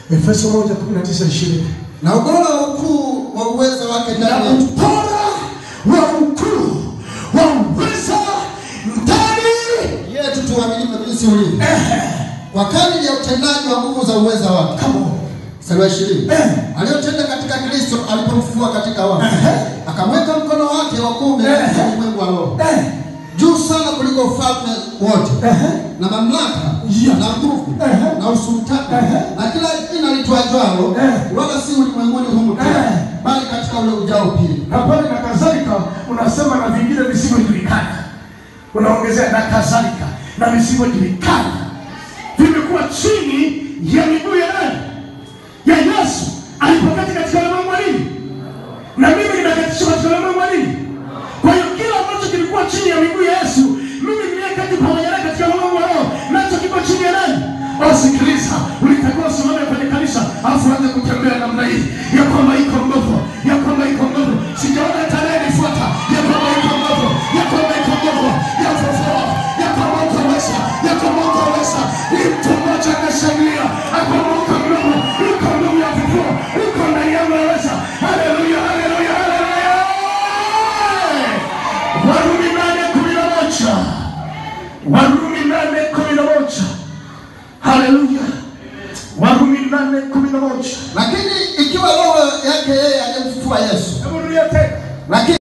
Efeso 1:19-20. na ubora wa ukuu wa uwezo wake Na ndani yetu ubora wa ukuu wa uweza ndani yetu tuaminiwe jinsi ulivyo kwa kadiri ya utendaji wa nguvu za uweza wake. Come on. Mstari wa ishirini Eh. aliyotenda katika Kristo alipomfufua katika wafu, Eh. akamweka mkono wake wa kuume Eh. katika ulimwengu wa roho Eh, juu sana kuliko ufalme wote eh, na mamlaka Yeah. na nguvu Eh. na usultani Eh. na kila jina litwajwalo Eh. wala si ulimwenguni humu tu Eh. bali katika ule ujao pili. na pale na kadhalika unasema na vingine visivyojulikana, unaongezea na kadhalika na visivyojulikana vimekuwa chini ya miguu ya nani? Ya Yesu alipokati katika ulimwengu wa nini, na mimi nimekatishwa katika ulimwengu wa nini. Kwa hiyo kila ambacho kilikuwa chini ya miguu ya Yesu, mimi niliyekati pamoja naye katika ulimwengu wa roho, nacho kiko chini ya nani? Wasikiliza, ulitakiwa usimame kwenye kanisa alafu anze kutembea namna hii ya kwamba iko nguvu, ya kwamba iko nguvu. Sijaona tarehe nifuata ya kwamba iko nguvu, ya kwamba iko nguvu, ya fufua, ya kwamba uko weza, ya kwamba uko weza. Ni mtu mmoja akashangilia, akwamba uko nguvu, uko nguvu ya fufua, uko ndani yangu yaweza. Haleluya, haleluya, haleluya. Warumi nane kumi na moja Warumi nane kumi na moja Haleluya. Warumi nane kumi na moja Lakini ikiwa roho yake yeye aliyemfufua Yesu, Hebu rudia tena. lakini